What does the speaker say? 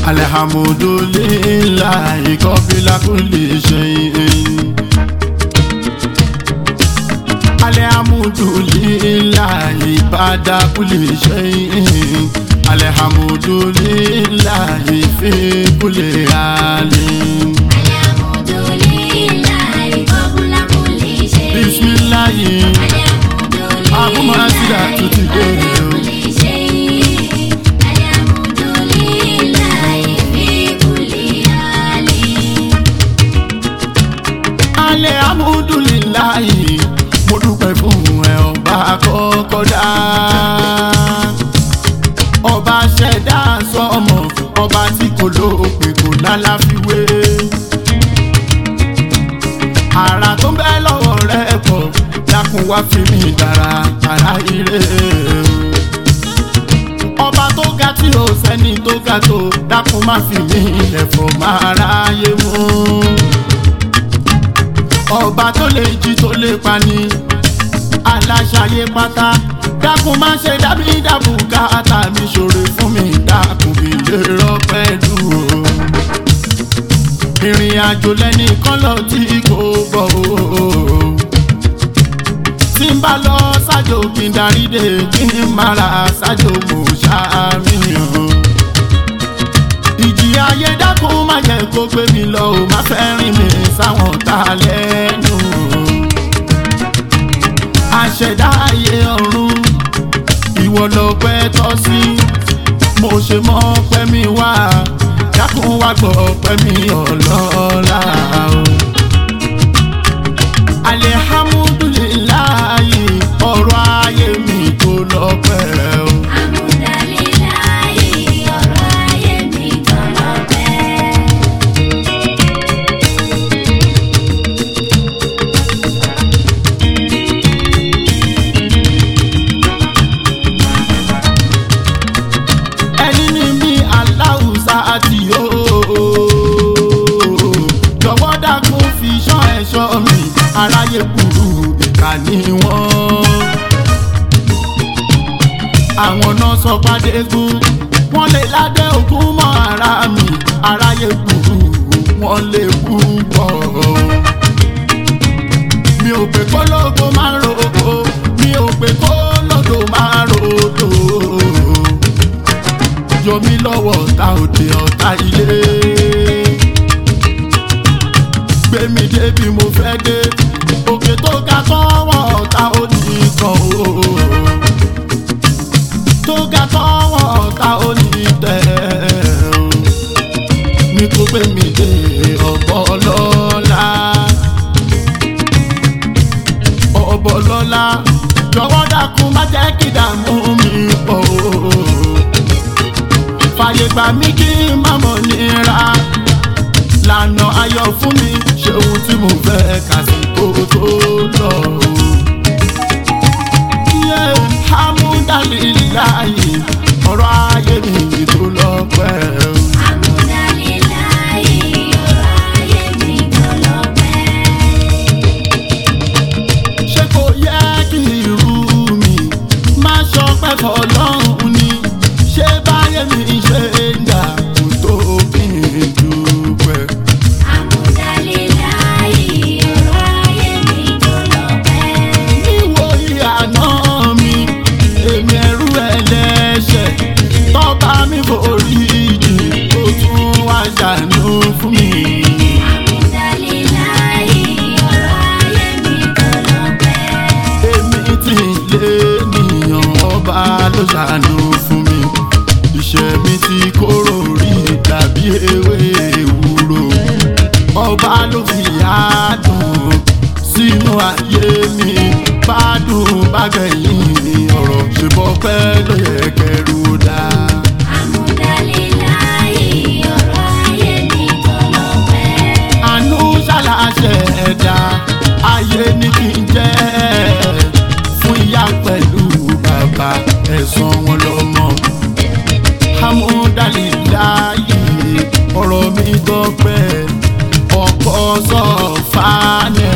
alhamdulillahi qabla kulli shay'in. alhamdulillahi ba'da kulli shay'in. alhamdulillahi fi kulli halin. bisimilayi abumasira tuti dèrè o. alhamdulillahi mo dúpẹ́ fún ẹ ọba kọ́kọ́ dá. ọba ṣẹ̀dá sọmọ ọba tí kò lópin kò lálàfiwé. ara tó ń bẹ lọ́wọ́ rẹ pọ̀ dákun wá fi mí dára ara ire o ọba tó ga tí o sẹ́ni tó ga tó dákun má fi mí lẹ̀fọ̀ máa ráyé mú. ọba tó lè jí tó lè pani aláṣayé pátá dákun má ṣe dábí dábù káàtà mi ṣòro fún mi dákun bí lè rọpẹ́ dùn o. ìrìn àjò lẹ́nìkan lọ tí kò bọ̀ o tí n bá lọ ṣájò kí n darí dé kí n mara ṣájò mo ṣàmìyàn. ìjì ayé dákun má jẹ́ kó gbé mi lọ ò má fẹ́ rìn mí sáwọn tá a lẹ́nu. àṣẹ̀dá ayé ọ̀run ìwọ lọ pẹ́ tọ́ sí mo ṣe mọ́ pẹ́ mi wá dákun wá gbọ́ pẹ́ mi ọlọ́lá o alihamudulilayi ọ̀rọ̀ ayé mi tó lọ́pẹ́ o. ẹni ní mi aláwùsá àti yóò jọ̀wọ́ dákun fi ṣọ́ ẹ̀ṣọ́ mi aráyé burú ìkà ni wọ́n. àwọn náà sọ pàdégún wọ́n lè ládé ògún mọ́ ara mi aráyé burú wọ́n lè kú bọ̀. mi ò pé kó lóko máa ń roko mi ò pé kó lódò máa ń rodò. yọ mí lọ́wọ́ ọ̀tá òde ọ̀tá ilé gbé mi débi mo fẹ́ dé òkè tó ga tọ́wọ́ ọ̀tá ó ní kan o tó ga tọ́wọ́ ọ̀tá ó ní tẹ̀ o ní kó gbé mi dé ọ̀bọ lọ́la ọ̀bọ lọ́la jọ̀wọ́ dákun má jẹ́ kí dààmú mi pọ̀ o fàyè gbà mí kí n má mọ̀ nira lànà ayọ̀ fún mi ṣe ohun tí mo fẹ́ kásìkò tó lọ. Yé Hamudalilayi ọ̀rọ̀ ayé mi tó lọ pẹ́. Ṣé kò yẹ kí irú mi máa ṣọpẹ́ fọlọ́run ni? Ṣé báyé mi ṣe ń dà kó tó kí n dúpẹ́? níwò ìyànà mi èmi ẹrú ẹlẹ́ṣẹ̀ tọ́ba mi forí jì ó tún wá ṣàánú fún mi. èmi ti lé nìyàn ọba ló ṣàánú fún mi. iṣẹ́ mi ti kóró rí tàbí ewé ewúro ọba ló fi àádùn sínú ayé mi bádùn bágẹ̀yìn ọ̀rọ̀ ṣe bọ́ pẹ́ ló yẹ kẹrù dá. àánú ṣàlàṣẹ ẹ̀dá ayé ní kí n jẹ́ fún ìyá pẹ̀lú bàbá ẹ̀sán wọn lọ́mọ. Hamudalilayi ọ̀rọ̀ mi gbọ́pẹ́ ọ̀pọ̀ sọ̀fà ní